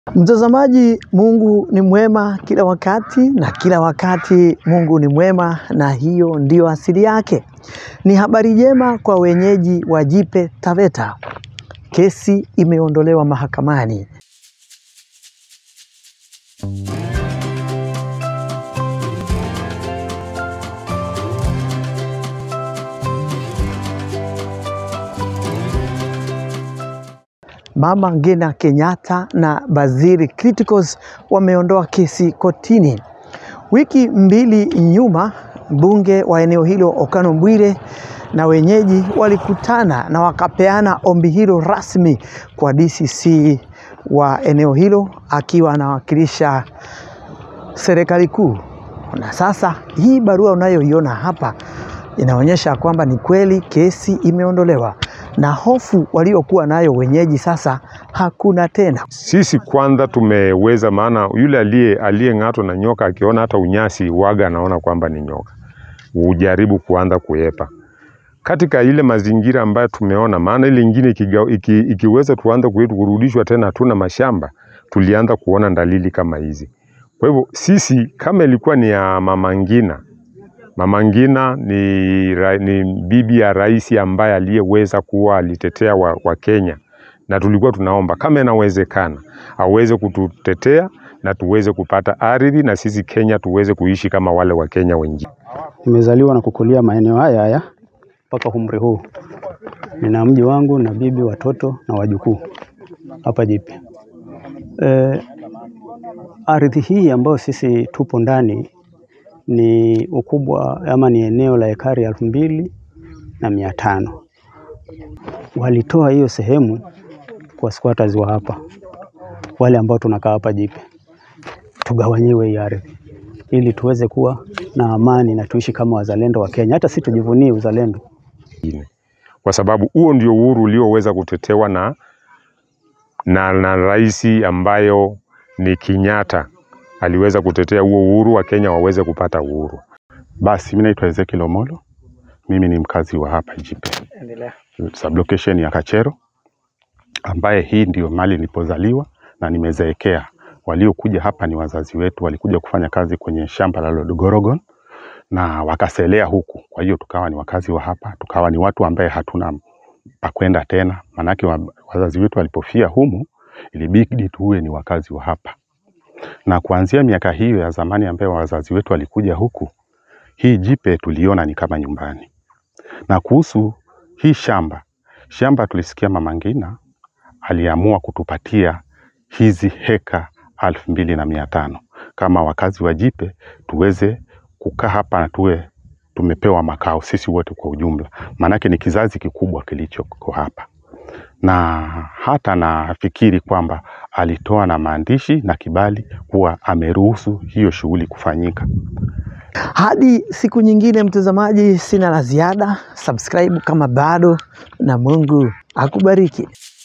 Mtazamaji, Mungu ni mwema kila wakati na kila wakati Mungu ni mwema, na hiyo ndiyo asili yake. Ni habari njema kwa wenyeji wa Jipe Taveta. Kesi imeondolewa mahakamani. Mama Ngina Kenyatta na Bazili Criticals wameondoa kesi kotini. Wiki mbili nyuma, mbunge wa eneo hilo Okano Bwire na wenyeji walikutana na wakapeana ombi hilo rasmi kwa DCC wa eneo hilo akiwa anawakilisha serikali kuu. Na sasa hii barua unayoiona hapa inaonyesha kwamba ni kweli kesi imeondolewa na hofu waliokuwa nayo wenyeji sasa hakuna tena. Sisi kwanza tumeweza, maana yule aliye aliyeng'atwa na nyoka akiona hata unyasi waga anaona kwamba ni nyoka, ujaribu kuanza kuepa katika ile mazingira ambayo tumeona. Maana ile ingine ikiga, iki, ikiweza tuanza kwetu kurudishwa tena, hatuna mashamba, tulianza kuona dalili kama hizi. Kwa hivyo sisi kama ilikuwa ni ya Mama Ngina Mama Ngina ni, ra, ni bibi ya rais ambaye aliyeweza kuwa alitetea wa, wa Kenya, na tulikuwa tunaomba kama inawezekana aweze kututetea na tuweze kupata ardhi na sisi Kenya tuweze kuishi kama wale wa Kenya wengine. Nimezaliwa na kukulia maeneo haya haya mpaka umri huu. Nina mji wangu na bibi, watoto na wajukuu hapa Jipe. E, ardhi hii ambayo sisi tupo ndani ni ukubwa ama ni eneo la ekari elfu mbili na mia tano. Walitoa hiyo sehemu kwa squatters wa hapa, wale ambao tunakaa hapa Jipe, tugawanyiwe hii ardhi ili tuweze kuwa na amani na tuishi kama wazalendo wa Kenya, hata si tujivunie uzalendo, kwa sababu huo ndio uhuru ulioweza kutetewa na, na, na rais ambayo ni Kenyatta aliweza kutetea huo uhuru wa Kenya waweze kupata uhuru. Basi mimi naitwa Ezekiel Omolo, mimi ni mkazi wa hapa Jipe, sublocation ya Kachero, ambaye hii ndio mali nilipozaliwa na nimezeekea. Waliokuja hapa ni wazazi wetu, walikuja kufanya kazi kwenye shamba la Lord Gorogon na wakaselea huku, kwa hiyo tukawa ni wakazi wa hapa, tukawa ni watu ambaye hatuna pa kwenda tena, manake wazazi wetu walipofia humu ilibidi tuwe ni wakazi wa hapa na kuanzia miaka hiyo ya zamani ambayo wazazi wetu walikuja huku, hii Jipe tuliona ni kama nyumbani. Na kuhusu hii shamba, shamba tulisikia Mama Ngina aliamua kutupatia hizi heka elfu mbili na mia tano kama wakazi wa Jipe tuweze kukaa hapa na tuwe tumepewa makao sisi wote kwa ujumla, maanake ni kizazi kikubwa kilichoko hapa na hata nafikiri kwamba alitoa na maandishi na kibali kuwa ameruhusu hiyo shughuli kufanyika. Hadi siku nyingine, mtazamaji, sina la ziada. Subscribe kama bado, na Mungu akubariki.